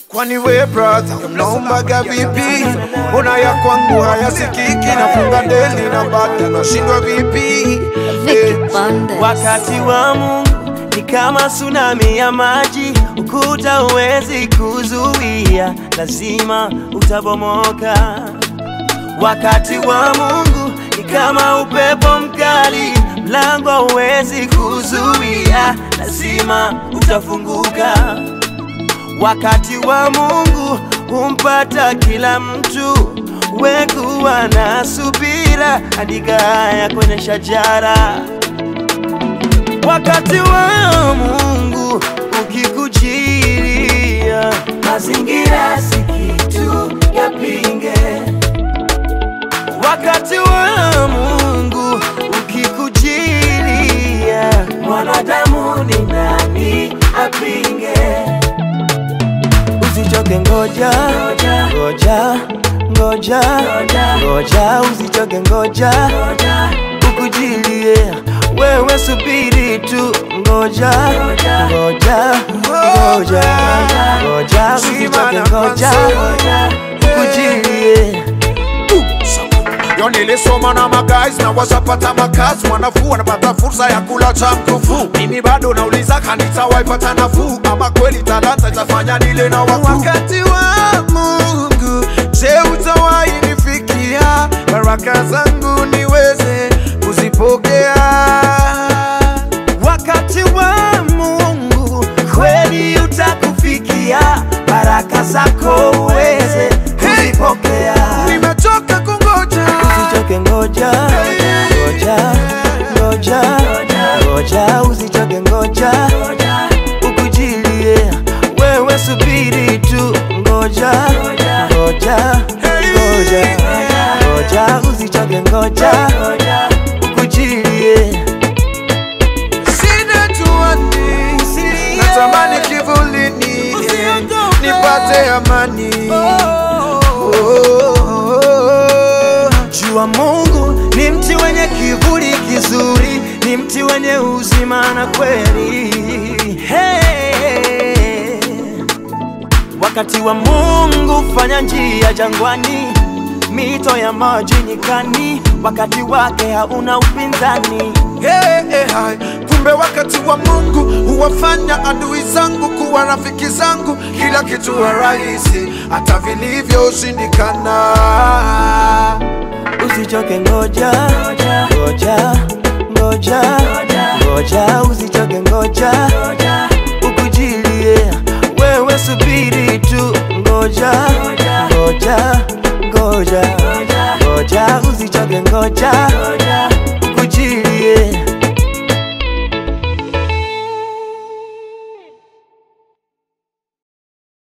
Kwani we brother unaombaga vipi? Mbona ya kwangu hayasikiki? Nafunga deli na bado nashindwa vipi? Vicky Bandes. Wakati wa Mungu ni kama tsunami ya maji, ukuta huwezi kuzuia, lazima utabomoka. Wakati wa Mungu ni kama upepo mkali, mlango huwezi kuzuia, lazima utafunguka. Wakati wa Mungu humpata kila mtu, wekuwa na subira, andika haya kwenye shajara. Wakati wa Mungu ukikujilia, mazingira si kitu yapinge. Wakati wa Mungu ukikujilia, mwanadamu ni nani apinge? Usichoke, ngoja ngoja ngoja ngoja, usichoke, ngoja ukujilie, wewe subiri tu, ngoja ngoja ngoja ngoja, usichoke, ngoja ukujilie. Yo nilisoma na magays na washapata makazi, wanafuu wanapata fursa ya kula cha mkufu. Mimi bado nauliza kanisa waipata nafuu, ama kweli talanta itafanya nile na wakuu? Wakati wa Mungu, je, utawahi nifikia? Baraka zangu niweze kuzipokea. Wakati wa Mungu kweli utakufikia, baraka zako uweze kuzipokea. Nimechoka kungoja. Usichoke, ngoja ngoja ngoja ngoja, usichoke, ngoja ukujilie, wewe subiri tu, ngoja ngoja ngoja ngoja, usichoke, ngoja ukujilie. Sina tuani, natamani kivulini nipate amani. Oh. Jua Mungu ni mti wenye kivuli kizuri, ni mti wenye uzima na kweli. Hey. Wakati wa Mungu fanya njia jangwani, mito ya maji nyikani, wakati wake hauna upinzani. Hey, hey, hai. Kumbe wakati wa Mungu huwafanya adui zangu kuwa rafiki zangu, kila kitu wa rahisi, hata vilivyoshindikana. Usichoke, ngoja ngoja ngoja ngoja, usichoke, ngoja ukujilie, wewe subiri tu, ngoja ngoja ngoja ngoja, usichoke, ngoja